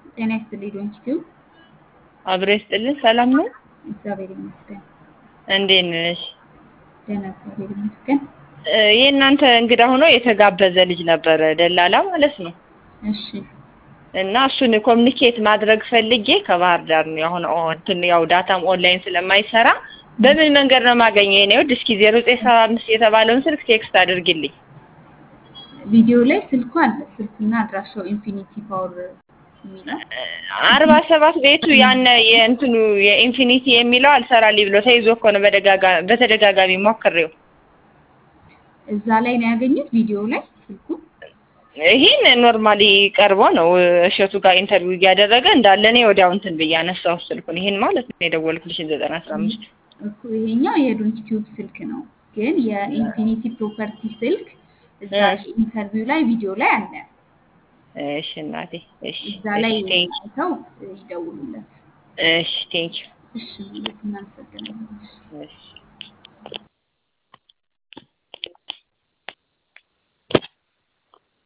ጤና ይስጥልኝ ዶንኪቲዩ። አብሮ ይስጥልን። ሰላም ነው? እግዚአብሔር ይመስገን። እንዴት ነሽ? ደህና እግዚአብሔር ይመስገን። እ የእናንተ እንግዳ ሆኖ የተጋበዘ ልጅ ነበረ፣ ደላላ ማለት ነው። እሺ እና እሱን ኮሚኒኬት ማድረግ ፈልጌ ከባህር ዳር ነው ያሁን እንትን ያው ዳታም ኦንላይን ስለማይሰራ በምን መንገድ ነው የማገኘው? የኔ ውድ እስኪ ዜሮ ዘጠኝ ሰባ አምስት የተባለውን ስልክ ቴክስት አድርግልኝ። ቪዲዮ ላይ ስልኩ አለ። ስልኩና አድራሻው ኢንፊኒቲ ፓወር የሚለው አርባ ሰባት ቤቱ ያነ የእንትኑ የኢንፊኒቲ የሚለው አልሰራልኝ ብሎ ተይዞ እኮ ነው በደጋጋ- በተደጋጋሚ ሞክሬው። እዛ ላይ ነው ያገኙት። ቪዲዮ ላይ ስልኩ ይህን ኖርማሊ ቀርቦ ነው እሸቱ ጋር ኢንተርቪው እያደረገ እንዳለ እኔ ወዲያው እንትን ብዬ አነሳሁት ስልኩን። ይህን ማለት ነው የደወልኩልሽን ዘጠና አስራ አምስት እኮ ይሄኛው የዶንኪቲዩብ ስልክ ነው፣ ግን የኢንፊኒቲ ፕሮፐርቲ ስልክ እዛ ኢንተርቪው ላይ ቪዲዮ ላይ አለ። እሺ እናቴ እሺ እዛ ላይ እሺ ቴንክ አይተው ይደውሉለት። እሺ ቴንክ እሺ እናመሰግናለን። እሺ